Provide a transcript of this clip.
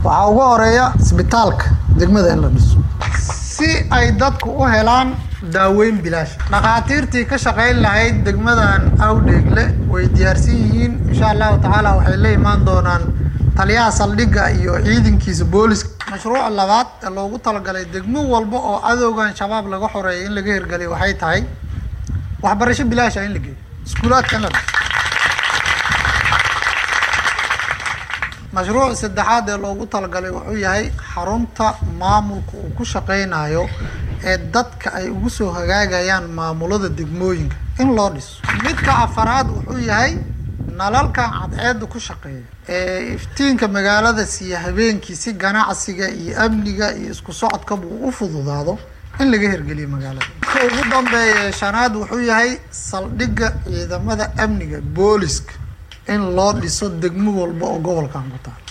waxaa ugu horeeya isbitaalka degmada in la dhiso si ay dadku u helaan daaweyn bilaash dhakhaatiirtii ka shaqayn lahayd degmadan awdheegle way diyaarsan yihiin insha allahu tacaala waxay la imaan doonaan taliyaha saldhigga iyo ciidankiisa booliska mashruuca labaad ee loogu talagalay degmo walba oo adowgan shabaab laga xoreeya in laga hirgeliyo waxay tahay waxbarasho bilaasha in la geeyo iskuulaadka in la dhiso mashruuc saddexaad ee loogu talagalay wuxuu yahay xarunta maamulka uu ku shaqaynayo ee dadka ay ugu soo hagaagayaan maamulada degmooyinka in loo dhiso midka afaraad wuxuu yahay nalalkan cadceedda ku shaqeeya ee iftiinka magaalada siiya habeenkii si ganacsiga iyo amniga iyo isku socodkaba uu u fududaado in laga hirgeliyo magaalada ka ugu dambeeya shanaad wuxuu yahay saldhigga ciidamada amniga booliska in loo dhiso degmo walba oo gobolkan ku taal